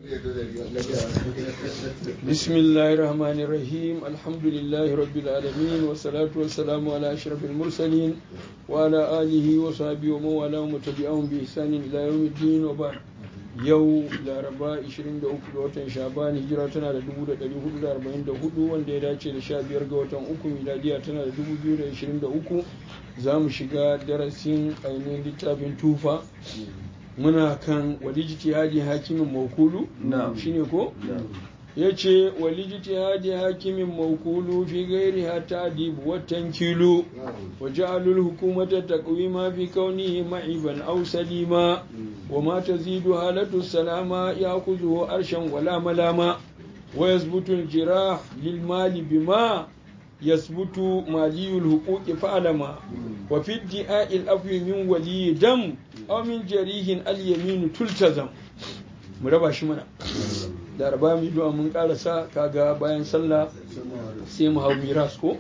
بسم الله الرحمن الرحيم الحمد لله رب العالمين والصلاة والسلام على أشرف المرسلين وعلى آله وصحبه ومن والاه وتبعهم بإحسان إلى يوم الدين وبعد yau laraba 23 ga watan shaban hijira tana da 1444 wanda ya dace da 15 ga watan uku miladiya tana da 2023 za mu shiga darasin ainihin littafin tufa muna kan walijitihadi hakimin maukulu shine ko ya ce walijitihadi hakimin maukulu fi gairi hata adibu watan kilo wa ja'alul hukumata taqwima fi kaunihi ma'iban aw salima wa ma tazidu halatu salama ya'khudhu arshan wala malama wa yazbutu al-jirah lil mali bima يثبت مالي الحقوق فعلما وفي ادعاء الأفو من ولي دم أو من جريه اليمين تلتزم مربع شمنا da raba mu du'a mun karasa kaga bayan sallah sai mu hau miras ko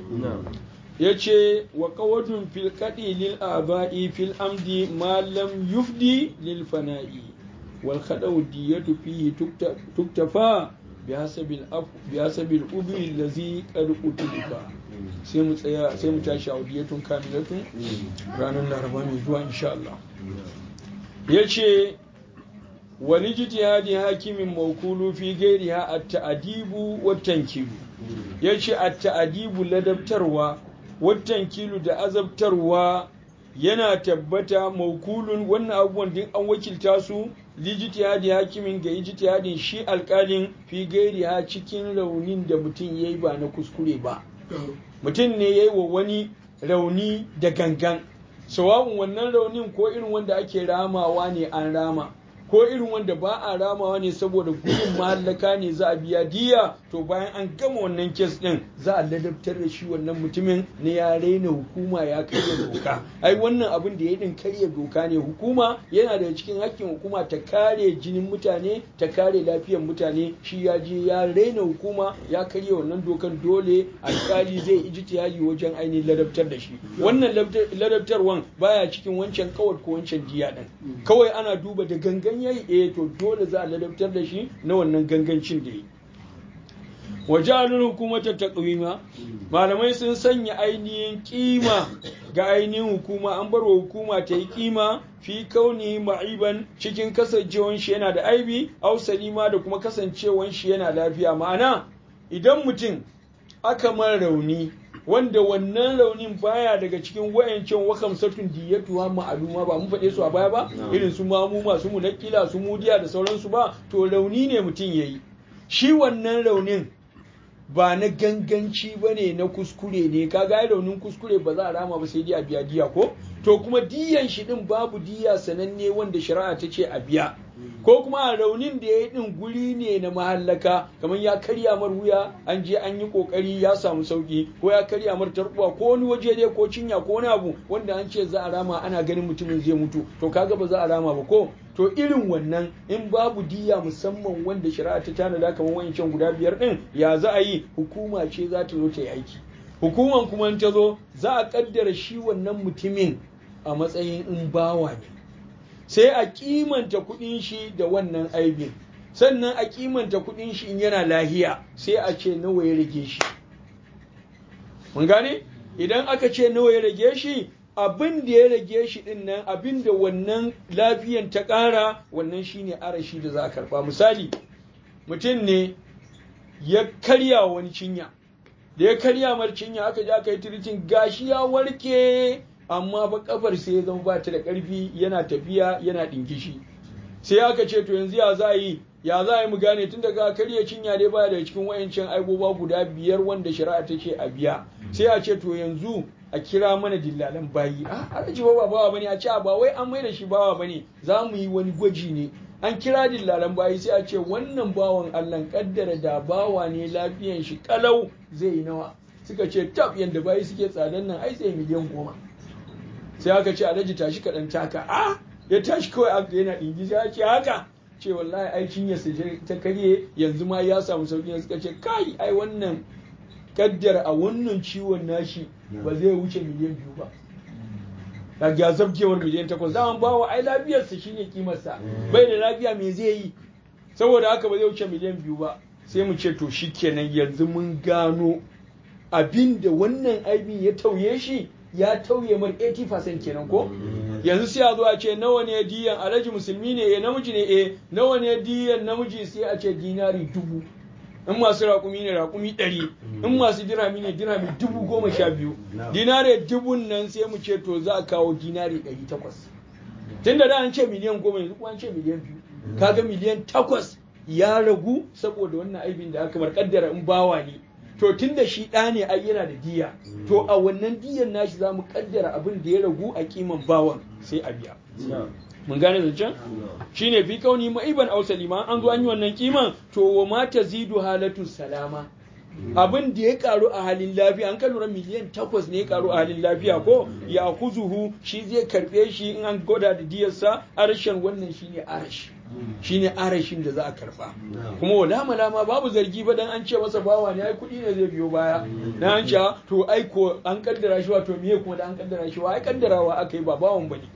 yace wa qawadun fil qadi lil aba'i fil amdi ma lam yufdi lil fana'i wal khadaw diyatu fihi tuktafa bihasabil ubi lazi qad utilifa sai mu tsaya sai mu tashi audiyatun kamilatun ranar laraba mai zuwa insha Allah yace wani jitihadi hakimin maukulu fi gairiha at-ta'dibu wa tankilu yace at-ta'dibu ladabtarwa wa tankilu da azabtarwa yana tabbata maukulun wannan abubuwan duk an wakilta su lijitihadi hakimin ga ijtihadin shi alkalin fi gairi ha cikin raunin da mutum ya yi ba na kuskure ba mutum ne ya yi wa wani rauni da gangan sawa'un wannan raunin ko irin wanda ake ramawa ne an rama ko irin wanda ba a ramawa ne saboda gudun mahallaka ne za a biya diya to bayan an gama wannan kes din za a ladabtar da shi wannan mutumin ne ya raina hukuma ya karya doka ai wannan abin da ya din karya doka ne hukuma yana da cikin hakkin hukuma ta kare jinin mutane ta kare lafiyar mutane shi ya je ya raina hukuma ya karya wannan dokan dole alkali zai ijtihadi wajen ainihin ladabtar da shi wannan ladabtarwan baya cikin wancan kawai ko wancan diya din kawai ana duba da gangan yayi eh to dole za a ladabtar da shi na wannan gangancin da yi wajalul hukumata taqwima malamai sun sanya ainihin kima ga ainihin hukuma an bar wa hukuma ta yi kima fi kauni ma'iban cikin kasancewan shi yana da aibi au salima da kuma kasancewan shi yana lafiya ma'ana idan mutum aka mara rauni wanda wannan raunin baya daga cikin wayancan wakam satun diyatuwa ma'aluma ba mun faɗe su a baya ba irin su mamu masu munakila su mudiya da sauransu ba to rauni ne mutum yayi shi wannan raunin ba na ganganci ba ne na kuskure ne kaga raunin kuskure ba za a rama ba sai dai a biya diya ko to kuma diyan shi din babu diya sananne wanda shari'a ta ce a biya ko kuma a raunin da ya yi din guri ne na mahallaka kamar ya karya mar wuya an je an yi kokari ya samu sauki ko ya karya mar tarbuwa ko wani waje dai ko cinya ko wani abu wanda an ce za a rama ana ganin mutumin zai mutu to kaga ba za a rama ba ko to irin wannan in babu diya musamman wanda shari'a ta tanada kamar wancan guda biyar din ya za a yi hukuma ce za ta zo ta yi aiki hukuman kuma ta zo za a kaddara shi wannan mutumin a matsayin in bawa ne sai a kimanta kudin shi da wannan aibin sannan a kimanta kudin shi in yana lahiya sai a ce nawa ya rage shi mun gane idan aka ce nawa ya rage shi abin da ya rage shi din nan abin da wannan lafiyan ta ƙara wannan shine arashi da za a karba misali mutum ne ya karya wani cinya da ya karya mar cinya aka je aka yi tiritin gashi ya warke amma ba kafar sai ya zama ba ta da ƙarfi yana tafiya yana ɗinkishi sai aka ce to yanzu ya za yi ya za yi mu gane tun daga karya cinya dai baya da cikin wayancin aiboba guda biyar wanda shari'a ta ce a biya sai a ce to yanzu a kira mana dillalan bayi a alhaji ba ba bawa bane a ce ba wai an mai da shi bawa bane za mu yi wani gwaji ne an kira dillalan bayi sai a ce wannan bawan Allah kaddara da bawa ne lafiyan shi kalau zai yi nawa suka ce tab yanda bayi suke tsadan nan ai sai miliyan goma sai aka ce alhaji tashi kaɗan taka a ya tashi kawai aka yana ɗingi sai ce haka ce wallahi ai cinya ta karye yanzu ma ya samu sauki suka ce kai ai wannan kaddar a wannan ciwon nashi ba zai wuce miliyan biyu ba da ya zabkewar miliyan takwas zaman bawa ai lafiyarsa shine kimarsa bai da lafiya me zai yi saboda haka ba zai wuce miliyan biyu ba sai mu ce to shikenan yanzu mun gano abin da wannan aibin ya tauye shi ya tauye mar 80% kenan ko yanzu sai a zo a ce nawa ne diyan alhaji musulmi ne eh namiji ne eh nawa ne diyan namiji sai a ce dinari dubu in masu raƙumi ne raƙumi ɗari in masu dirami ne dirami dubu goma sha biyu dinari dubun nan sai mu ce to za a kawo dinari ɗari takwas tun da an ce miliyan goma yanzu kuma an ce miliyan biyu kaga miliyan takwas ya ragu saboda wannan aibin da aka bar kaddara in bawa ne to tun da shi ɗa ne ai yana da diya to a wannan diyan nashi za mu kaddara abin da ya ragu a kiman bawan sai a biya mun gane zancen shine fi kauni ma'iban aw salima an zo an yi wannan kiman to wa ma tazidu halatu salama abin da ya karu a halin lafiya an lura miliyan takwas ne ya karu a halin lafiya ko ya kuzuhu shi zai karbe shi in an goda da diyarsa arshen wannan shine arash shine arashin da za a karba kuma wala malama babu zargi ba dan an ce masa bawa ne ai kudi ne zai biyo baya dan an ce to ai ko an kaddara shi wato miye kuma da an kaddara shi wa ai kaddarawa aka yi ba bawan bane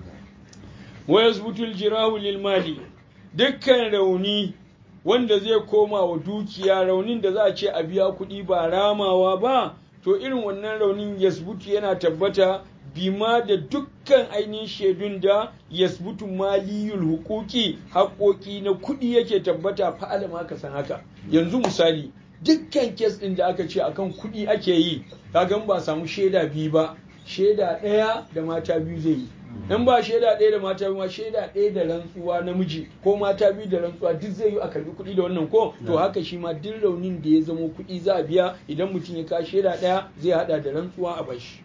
wa yazbutu aljirahu lil mali dukkan rauni wanda zai koma wa dukiya raunin da za a ce a biya kuɗi ba ramawa ba to irin wannan raunin yasbutu yana tabbata bima da dukkan ainihin shaidun da yasbutu maliyul hukuki haƙoƙi na kuɗi yake tabbata fa'ala ma ka san haka yanzu misali dukkan kes ɗin da aka ce akan kuɗi ake yi kagan ba samu shaida biyu ba shaida ɗaya da mata biyu zai yi in ba shaida ɗaya da mata biyu ma shaida ɗaya da rantsuwa namiji ko mata biyu da rantsuwa duk zai yi a karbi kuɗi da wannan ko to haka shi ma duk raunin da ya zamo kuɗi za a biya idan mutum ya kawo shaida ɗaya zai haɗa da rantsuwa a bashi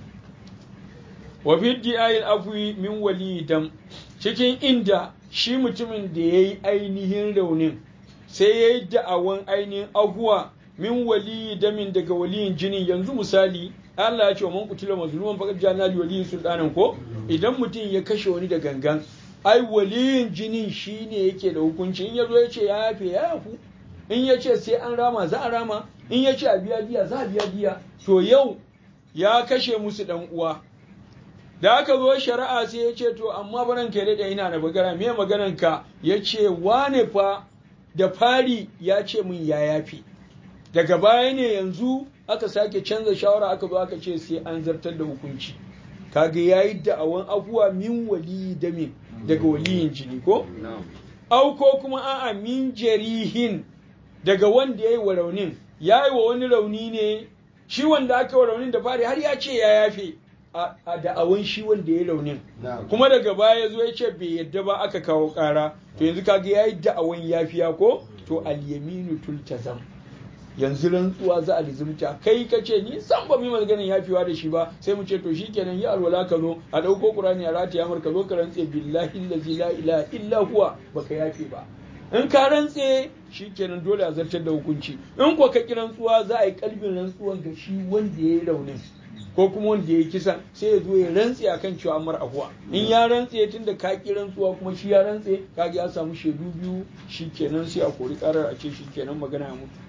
wa fi di'ayil afwi min wali dam cikin inda shi mutumin da ya yi ainihin raunin sai ya yi da'awan ainihin ahuwa min wali damin daga waliyin jinin yanzu misali Allah ya ce wa man kutila mazluman faqad jana li waliyin sultanan ko idan mutum ya kashe wani da gangan ai waliyin jinin shine yake da hukunci in yazo ya ce ya yafe ya yafu in ya ce sai an rama za a rama in ya ce a biya diya za a biya diya to yau ya kashe musu dan uwa da aka zo shari'a sai ya ce to amma baran kai da ina da bagara me maganan ka ya ce wane fa da fari ya ce min ya yafe daga baya ne yanzu aka sake canza shawara aka zo aka ce sai an zartar da hukunci kaga yayi da'awan afuwa min wali damin daga waliyin jini ko au ko kuma a'a min jarihin daga wanda yayi wa raunin yayi wa wani rauni ne shi wanda aka wa raunin da fari har ya ce ya yafe a da'awan shi wanda ya raunin kuma daga baya ya zo ya ce bai yadda ba aka kawo kara to yanzu kaga yayi da'awan yafiya ko to al-yaminu tultazam yanzu rantsuwa za a lizimta kai ka ce ni san ba mu maganin yafewa da shi ba sai mu ce to shikenan yi alwala ka zo a dauko qur'ani a rataya mar ka zo ka rantse billahi allazi la ilaha illa huwa baka yafe ba in ka rantse shikenan dole a zartar da hukunci in ko ka ki rantsuwa za a yi kalbin rantsuwan ga shi wanda ya yi raunin ko kuma wanda ya yi kisan sai ya zo ya rantse akan cewa amar afuwa in ya rantse tunda ka ki rantsuwa kuma shi ya rantse kaga ya samu shaidu biyu shikenan sai a kori karar a ce shikenan magana ya mutu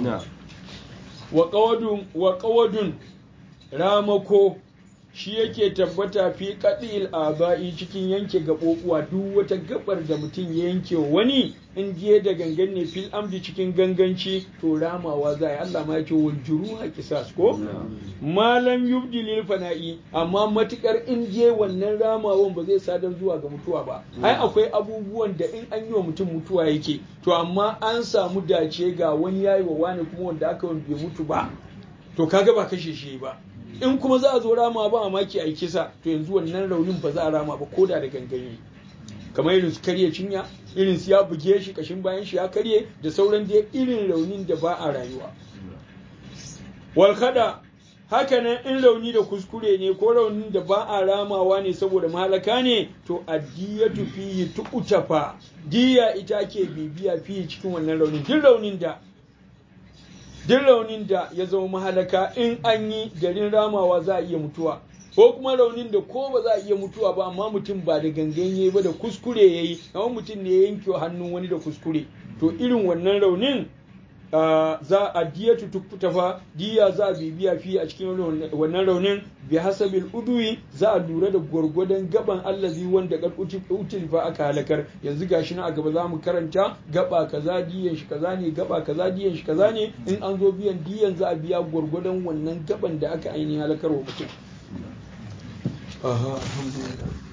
wa ƙawadun ramako shi yake tabbata fi kaɗil aba'i cikin yanke gaɓoɓuwa duk wata gaɓar da mutum ya yanke wani in je da gangan ne fil amdi cikin ganganci to ramawa za a Allah ma yake wal juruha kisas ko malam yubdi lil fana'i amma matukar in je wannan ramawan ba zai sadar zuwa ga mutuwa ba ai akwai abubuwan da in an yi wa mutum mutuwa yake to amma an samu dace ga wani yayi wa wani kuma wanda aka bai mutu ba to kaga ba kashe shi ba in kuma za a zo rama ba a maki a kisa to yanzu wannan raunin ba za a rama ba koda da ganganye kamar irin su karye cinya irin su ya buge shi kashin bayan shi ya karye da sauran dai irin raunin da ba a rayuwa walkada haka nan in rauni da kuskure ne ko raunin da ba a ramawa ne saboda mahalaka ne to addiyatu fihi tu'tafa diya ita ke bibiya fihi cikin wannan raunin duk raunin da duk raunin da ya zama mahalaka in an yi garin ramawa za a iya mutuwa ko kuma raunin da ko ba za a iya mutuwa ba amma mutum ba da gangan yayi ba da kuskure yayi kamar mutum ne ya yanke hannun wani da kuskure to irin wannan raunin za a diyatu tuktafa diya za a bibiya fi a cikin wannan raunin bi hasabil udwi za a lura da gwargwadon gaban allazi wanda kad utilfa aka halakar yanzu gashi na a gaba za mu karanta gaba kaza diyan shi kaza ne gaba kaza diyan shi kaza ne in an zo biyan diyan za a biya gwargwadon wannan gaban da aka ainihin halakar wa mutum aha alhamdulillah